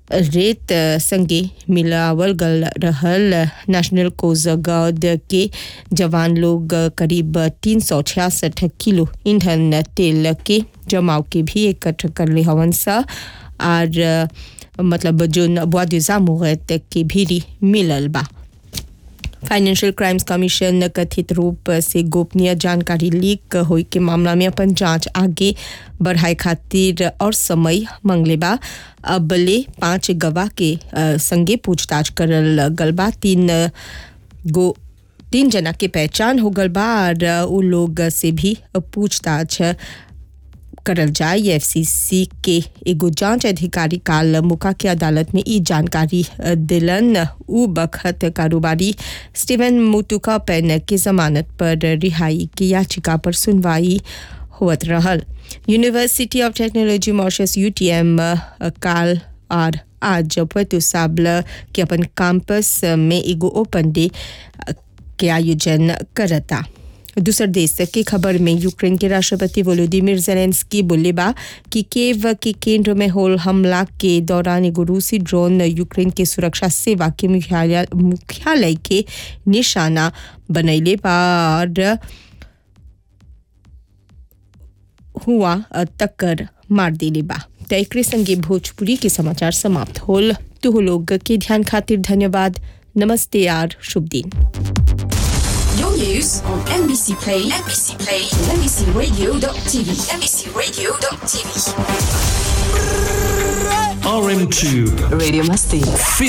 रेत संगे मिलावल गल रहल नेशनल कोस्ट गार्ड के जवान लोग करीब तीन सौ छियासठ किलो ईंधन तेल के जमाव के भी इकट्ठा कर ले हवन सा और मतलब जो बुआ मुहत के भी मिलल बा फाइनेंशियल क्राइम्स कमीशन कथित रूप से गोपनीय जानकारी लीक होई के मामला में अपन जांच आगे बढ़ाए खातिर और समय मांगले बा अबले पांच गवाह के अ, संगे पूछताछ करल गल बा तीन गो तीन जना के पहचान हो गल बा और उ लोग से भी पूछताछ करल जाए एफसीसी के एगो जांच अधिकारी काल मुका के अदालत में ई जानकारी अ, दिलन उ बखत कारोबारी स्टीवन मुतुका पेन के जमानत पर रिहाई की याचिका पर सुनवाई होत रहल University of Technology Mauritius UTM काल और आज पतु साबल के अपन कैंपस में एगो ओपन डे अ, के आयोजन करता दूसर देश की खबर में यूक्रेन के राष्ट्रपति वोलोदिमिर जेलेंस्की बोले बा कि केव के केंद्र में होल हमला के दौरान एगो रूसी ड्रोन यूक्रेन के सुरक्षा सेवा के मुख्यालय मुख्यालय के निशाना बनैले बा और हुआ टक्कर मार देले बा त एकरे संगे भोजपुरी के समाचार समाप्त होल तुह लोग के ध्यान खातिर धन्यवाद नमस्ते यार शुभ दिन Your news on NBC Play, NBC Play, NBCRadio.tv, NBCRadio.tv. RM2. Radio Masti.